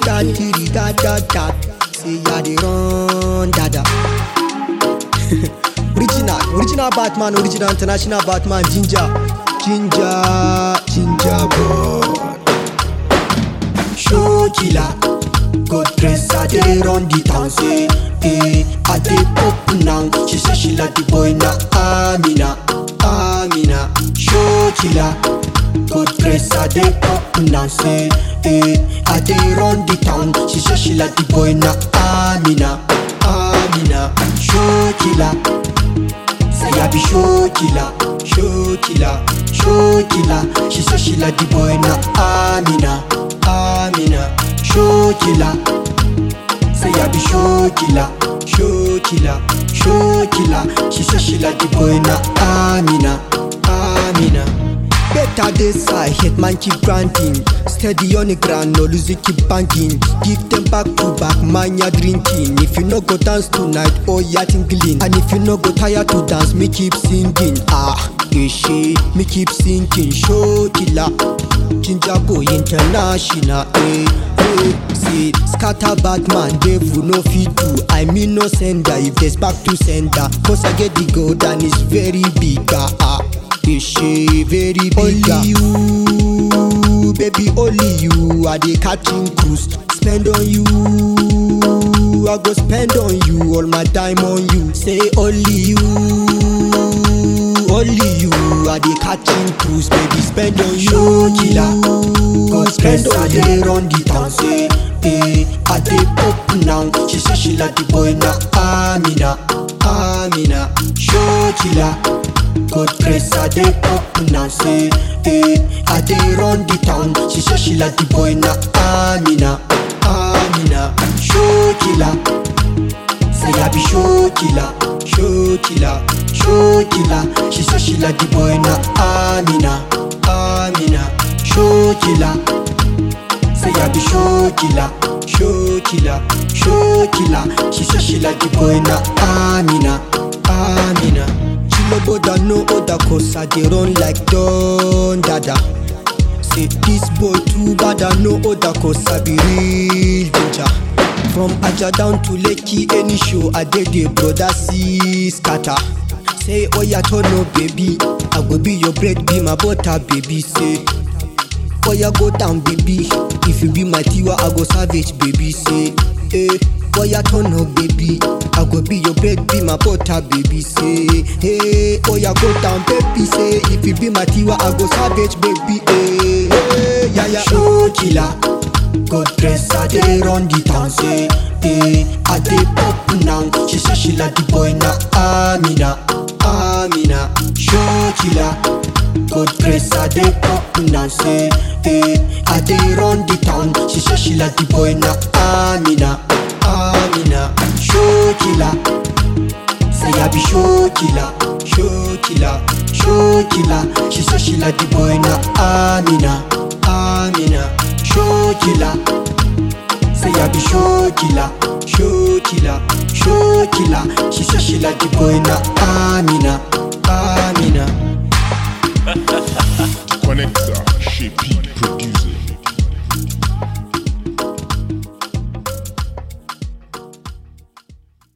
that, diddy, that, that, that. Say ya dey run, dada. original, original Batman, original international Batman, Ginger, Ginger, Ginger boy. Show killer, good dress, I dey run the town, say, eh, I dey pop now. She say she like the boy na Amina, Amina. Show killer, good dress, I dey pop now, say, eh, I dey run the town. She say she like the boy na Amina, Amina. Show killer. Say I be show killer, show killer, show killer. She say she like the boy na Amina, Amina. Show killer. Say I be show killer, show killer, show killer. She say she like the boy na Amina, Amina. Better days I hate man keep grinding Steady on the ground, no lose it keep banking Give them back to back, man ya drinking If you no go dance tonight, oh ya tingling And if you no go tired to dance, me keep singing Ah, eh shit, me keep singing Show killer, ginger boy international Eh, eh, see, scatter Batman, devil no fit do I mean no sender, if there's back to sender Cause I get the gold and it's very big ah, ah. Ishe very big Only you, baby, only you I dey catching cruise Spend on you I go spend on you All my time on you Say only you Only you I dey catching cruise Baby, spend on you Show killer Go spend on you I dey run the town Say, eh, I dey pop now She say she like the boy na Amina, Amina Show killer God grace I dey pop now say eh, I dey run the town She say she like the boy na Amina Amina Show killer Say I be show killer Show killer Show killer She say she like the boy na Amina Amina Show killer Say I be show killer Show killer Show killer She say she like the boy na Amina Amina no bother no other cause I dey run like Don Dada Say this boy too bad I no other cause I be real ginger From Aja down to Lekki any show I dey the brother see scatter Say oh ya turn no baby I go be your bread be my butter baby say Oh ya go down baby If you be my tiwa I go savage baby say eh Boy, I turn up, baby. I go be your bread, be my butter, baby. Say, hey, oh, ya go down, baby. Say, if you be my tiwa, I go savage, baby. Hey, hey, yeah, yeah. Show killer, God dress, I dey run the town. Say, hey, I dey pop now. She say she like the boy na Amina, Amina. Show killer, God dress, I dey pop now. Say, hey, I dey run the town. She say she like the boy na Amina. Amina, show killer. Say I be show killer, show killer, show killer. She say she like the boy na Amina, Amina, show killer. Say I be show killer, show killer, show killer. She say she like the boy na